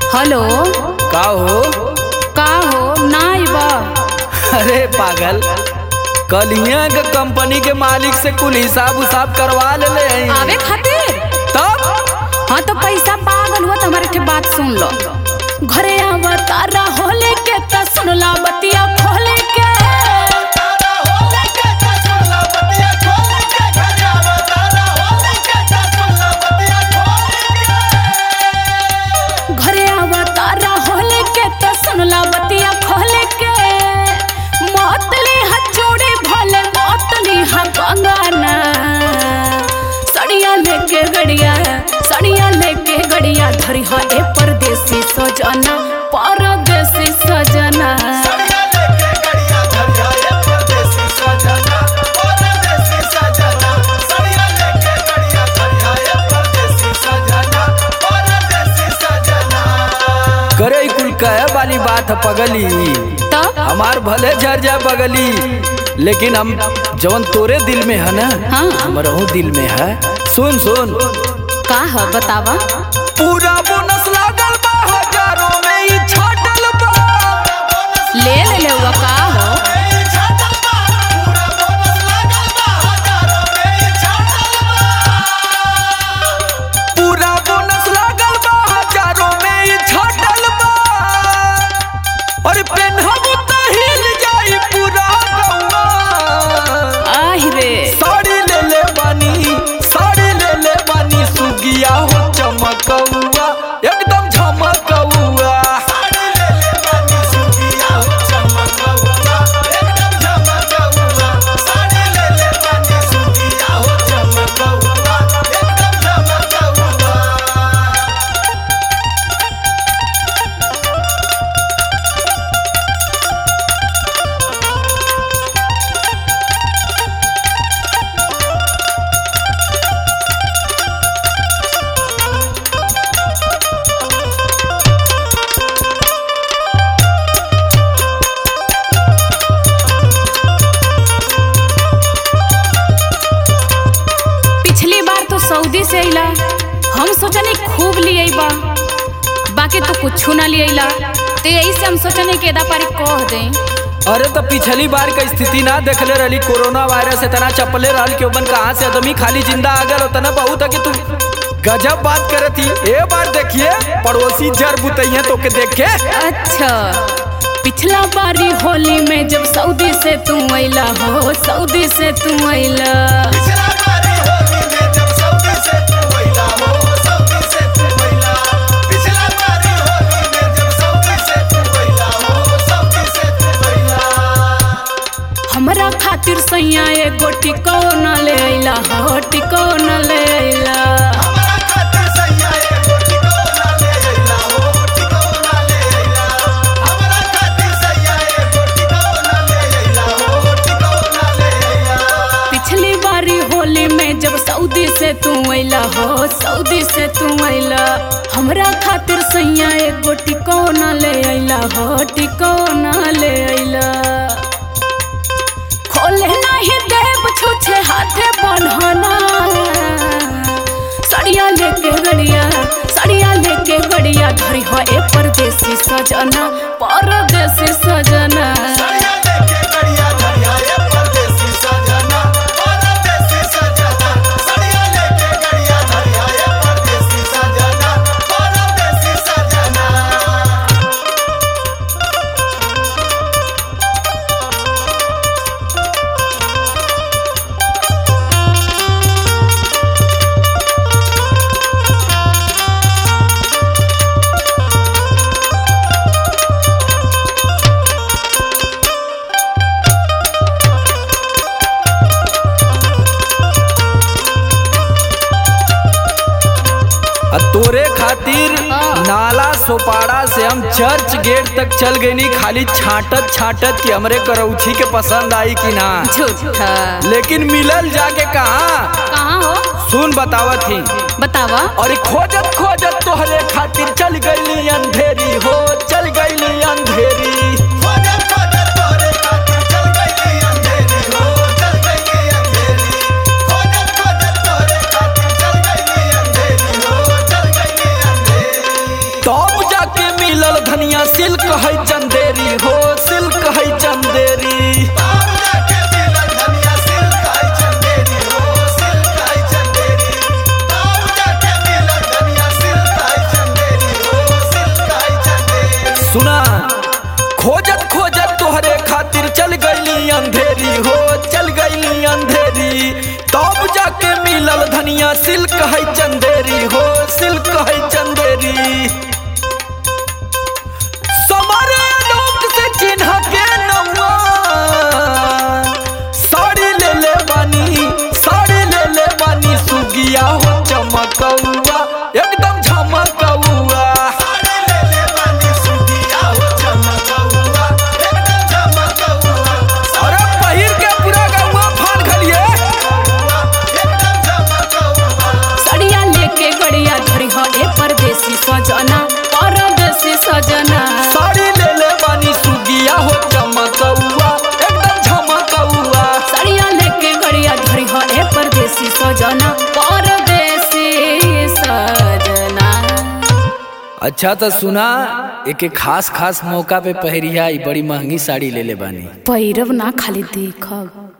Hello का हो का हो ना बा अरे पागल कलिया के कंपनी के मालिक से कुल हिसाब उसाब करवा ले ले हैं। आवे खातिर तब हाँ तो पैसा पागल हुआ तो हमारे ठे बात सुन लो घरे आवा तारा होले के त सुनला बतिया खोले के घरे आवा तारा होले के त सुनला बतिया खोले के मोतली हचोड़े भले मोतली हा कंगाना सड़िया लेके गड़िया सड़िया लेके गड़िया धरी हा ए परदेसी सजना परदेसी सजना करे ई कुल कहे वाली बात है पगली तब हमार भले झर जाए बगली लेकिन हम जवन तोरे दिल में है ना हाँ। हमरहू दिल में है सुन सुन का है बतावा पूरा बोनस लागल बा हजारों में ई छाटल बा ले ले ले हुआ का हो पूरा बोनस लागल बा हजारों में ई छाटल बा और पेनहब त हिल जाई पूरा गौवा आहि रे साड़ी ले ले बानी साड़ी ले ले बानी सुगिया हो चमकौआ एकदम झमकौआ पिछली बार तो सऊदी से अइला हम सोचनी खूब लिए बा बाकी तो कुछ ना लिए तो यही से हम सोचनी के एदा पारी कह दें अरे तो पिछली बार का स्थिति ना देखले रहली कोरोना वायरस इतना चपले रहल कि ओबन कहाँ से आदमी खाली जिंदा आ गल उतना बहुत है कि तू गजब बात करे थी ए बार देखिए पड़ोसी जर बुतैया तो के देख के अच्छा पिछला बारी होली में जब सऊदी से तू अइला हो सऊदी से तू अइला हमरा खातिर सैया एगो टिकोना ले अइला हो टिकोना ले अइला पिछली बारी होली में जब सऊदी से तू अइला हो सऊदी से तू अइला हमरा खातिर सैया एगो टिकोना ले अइला हो टिकोना ले अइला खोले नहीं देव छुछे हाथे बन्हना सड़िया लेके गड़िया सड़िया लेके गड़िया धरी हो ए परदेसी सजना परदेसी सजना आ तोरे खातिर हाँ। नाला सोपाड़ा से हम चर्च गेट तक चल गई नी खाली छाटत छाटत कि हमरे करौछी के पसंद आई कि ना झूठा लेकिन मिलल जाके कहा कहाँ हो सुन बतावत ही बतावा और खोजत खोजत तोहरे खातिर चल गईली अंधेरी हो चल गईली अंधेरी तब जाके धनिया सिल्क है चंदेरी हो सिल्क है चंदेरी सुना खोजत खोजत तोहरे खातिर चल गईली अंधेरी हो चल गईली अंधेरी तब जाके मिलल धनिया सिल्क है चंदेरी हो सिल्क है चंदेरी समारे लोक से चिन्ह के नौआ साड़ी ले ले बानी साड़ी ले ले बानी सुगिया हो चमकौआ एकदम झमकौआ अरे पहिर के पूरा गौआ फान खलिए सड़िया लेके गड़िया धरी हो ए परदेसी सजना परदेसी सजना साड़ी ले ले बानी सुगिया हो चमकौआ एकदम झमकौआ सड़िया लेके गड़िया धरी हो ए परदेसी सजना परदेसी सजना अच्छा तो सुना एक खास खास मौका पे पहरिया ई बड़ी महंगी साड़ी ले ले बानी पैरव ना खाली देखब